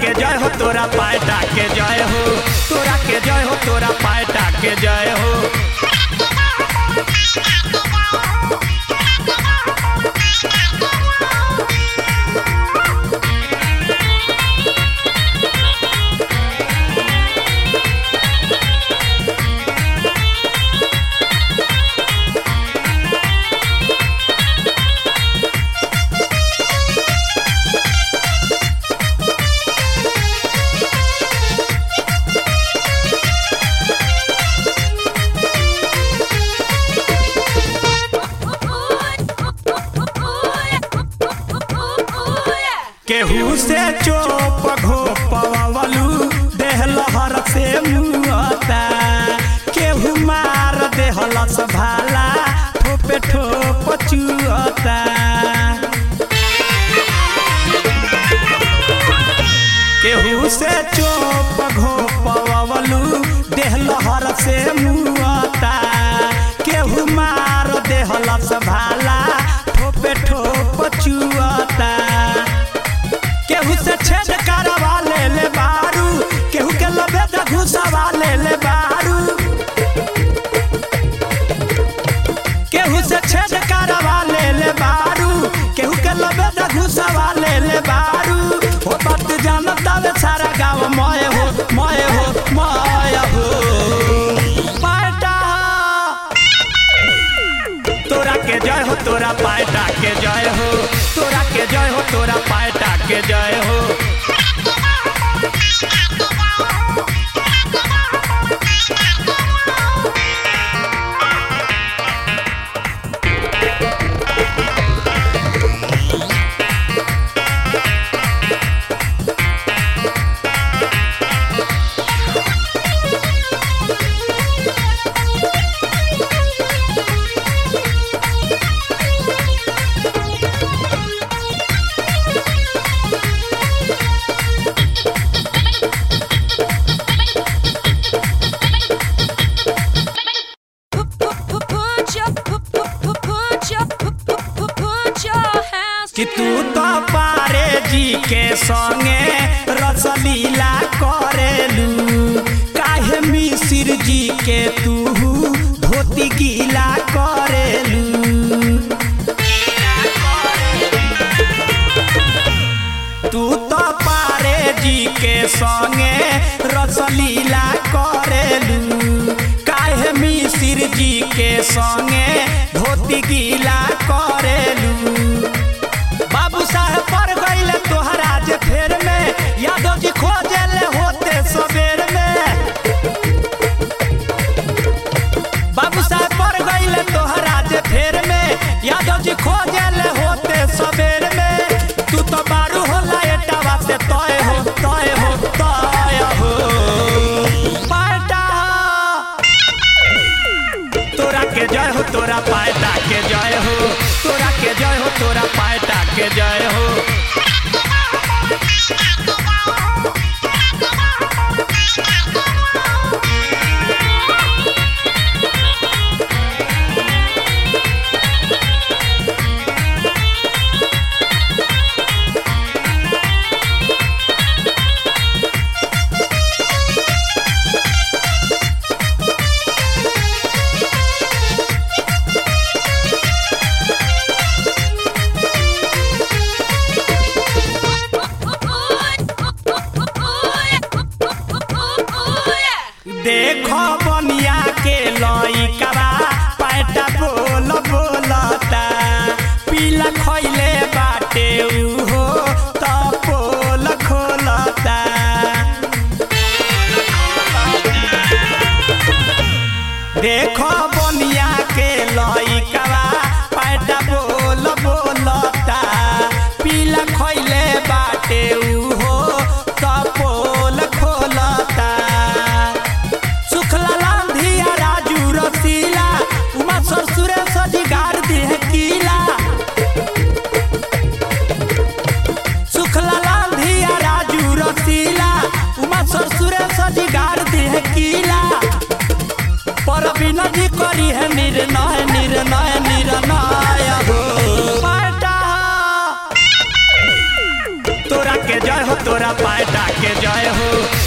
के जय हो तोरा पायटा के जय हो तोरा के जय हो तोरा पायटा के जय हो केहू से चोप घोपवलू देह लहर से मुआता केहू मार देहलस भाला ठोपे ठोप चुअता केहू से चोप घोपवलू देह लहर से मुआता केहू मार देहलस भाला ठोपे ठोप चुअता केहू से छेद करवा ले ले बारू केहू के लबेद घुसवा ले ले बारू केहू से छेद करवा ले ले बारू केहू के लबेद घुसवा ले ले बारू हो बात जानता वे सारा गाँव मय हो मय हो मय हो पाटा तोरा के जय हो तोरा पायटा के जय हो तोरा के जय हो तोरा पायटा के जय हो Put your, put, put, put, put your, put, put, put, put your hands कि तू तो पारे जी के संगे रसलीला करेलू काहे मिसिर जी के तू धोती गीला करेलू तू तो पारे जी के संगे रसलीला करेलू काहे मिसिर जी के संगे धोती गीला करेलू बाबू साहब पर गईले तोहरा जे फेर में यादव जी खोजेले होते सबेर में बाबू साहब पर गईले तोहरा जे फेर में यादव जी खोजेले होते सबेर में तू तो बारू होला एटावा से तय हो तय हो तय हो पाटा तोरा के जय हो तोरा पायटा के जय हो तोरा के जय हो तोरा पायटा के जय हो देखो बनिया के लइकवा पैटा बोल बोलता पीला खइले बाटे उहो त पोल खोलता देखो बनिया के लइकवा पैटा बोल बोलता पीला खइले बाटे उहो त पोल खोलता सुखला के जय हो तोरा पैदा के जय हो